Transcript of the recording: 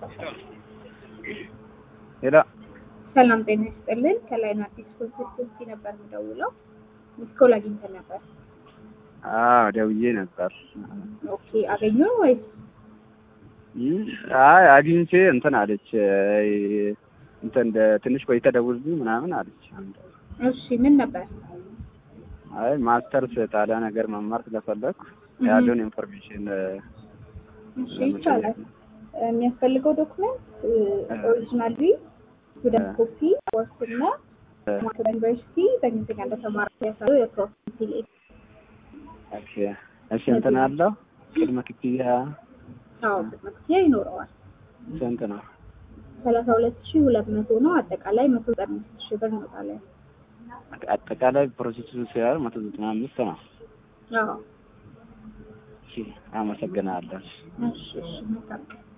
ሄሎ ሰላም ጤና ይስጥልን። ከላይ ነው አዲስ ኮንሰርት ነበር የምደውለው። ሚስኮል አግኝተን ነበር። አዎ ደውዬ ነበር። ኦኬ አገኘው ወይስ? እም፣ አይ አግኝቼ እንትን አለች አይ፣ እንትን እንደ ትንሽ ቆይተ ደውልልኝ ምናምን አለች። አንድ እሺ ምን ነበር? አይ ማስተርስ ጣሊያን ነገር መማር ስለፈለግኩ እህ። ያለውን ኢንፎርሜሽን እሺ ይቻላል። የሚያስፈልገው ዶክመንት ኦሪጂናል ስቱደንት ኮፒ ወርስና ማክለ ዩኒቨርሲቲ በእንግሊዝኛ እንደተማረ ያሳየው የፕሮፊሲ ኦኬ። እሺ እንትን አለው ቅድመ ክፍያ አዎ ቅድመ ክፍያ ይኖረዋል። ስንት ነው? ሰላሳ ሁለት ሺህ ሁለት መቶ ነው። አጠቃላይ መቶ ዘጠና አምስት ሺህ ብር እንወጣለን። አጠቃላይ ፕሮሴሱ ሲያር መቶ ዘጠና አምስት ነው። አዎ እሺ አመሰግናለሁ። እሺ እሺ መልካም